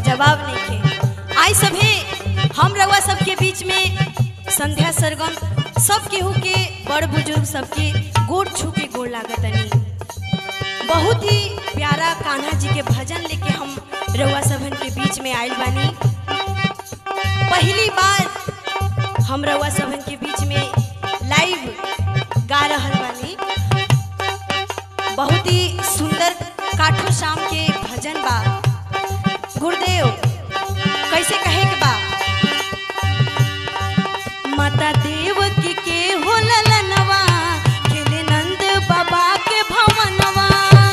जवाब नहीं खे आई सभे हम रउआ सबके बीच में संध्या सरगम सब केहू के बड़ बुजुर्ग सबके गोड़ छू के गोड़ लागतनी बहुत ही प्यारा कान्हा जी के भजन लेके हम रउआ सबन के बीच में आयल बानी पहली बार हम रउआ सबन के बीच में लाइव गा रहल बानी बहुत ही सुंदर काठो शाम के भजन बा गुरुदेव कैसे कहे के बा माता देवकी के हो ललनवा खेले नंद बाबा के भवनवा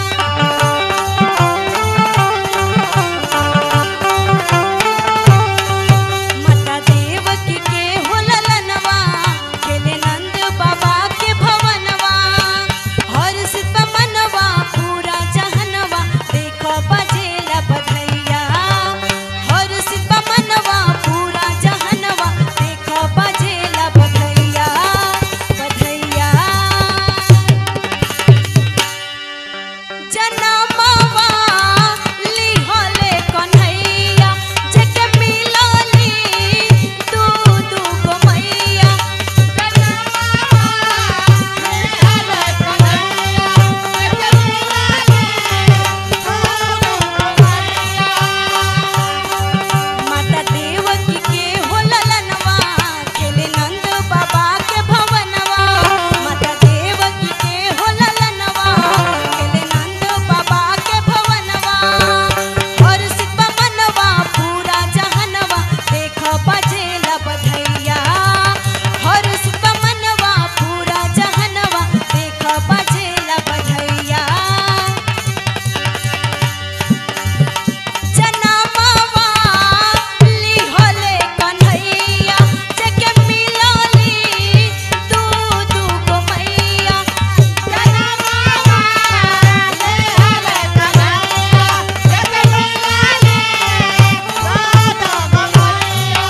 माता देवकी के हो ललनवा खेले नंद बाबा के भवनवा हर सित मनवा पूरा जहनवा देखो बजेला बधैया हर सित मनवा पूरा जहनवा देखो बजेला बधैया बधैया जनमवा लिहले कन्हैया जके मिलली दू दू गो मैया माता देवकी के हो ललनवा खेले नंद बाबा के भवनवा माता देवकी के हो ललनवा खेले नंद बाबा के भवनवा और सिपा मनवा पूरा जहनवा देख बजेला बधैया हर सिपा मनवा पूरा जहनवा देख बजेला बधैया जनमवा लिहले कन्हैया जके मिलली दू दू गो मैया जनमवा लिहले कन्हैया जके मिलली दू दू गो मैया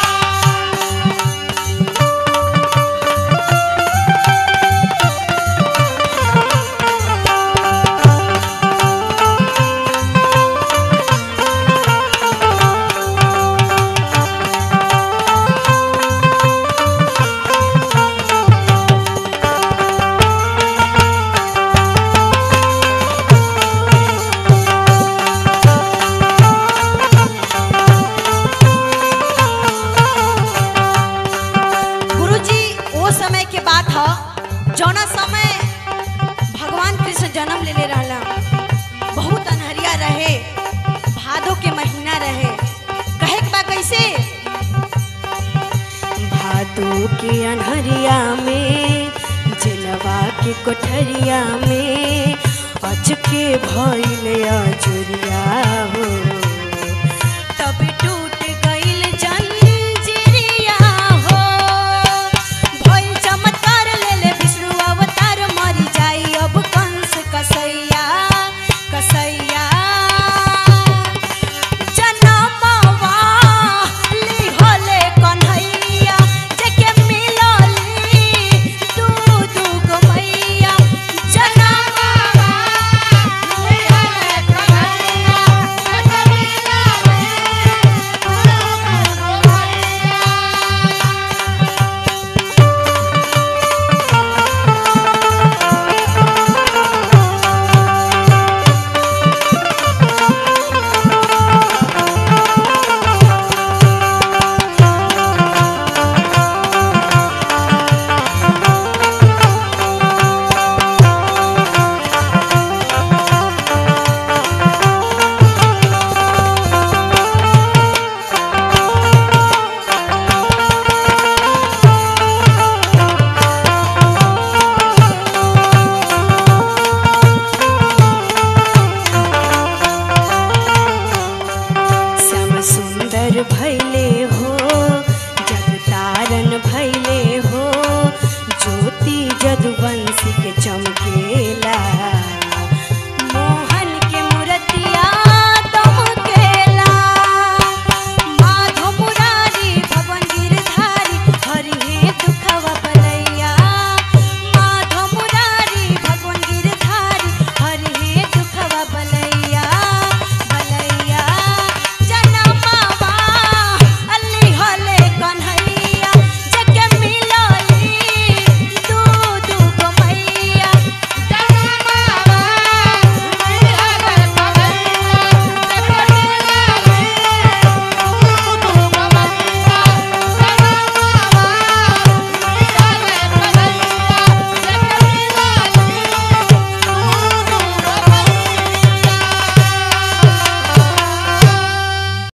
गुरुजी वो समय के बात ह जौना समय भगवान कृष्ण जन्म लेले रहला बहुत अनहरिया रहे भादो के महीना रहे कहे के बा कैसे भादो के अनहरिया में जलवा के कोठरिया में अचके भइल अजुरिया हो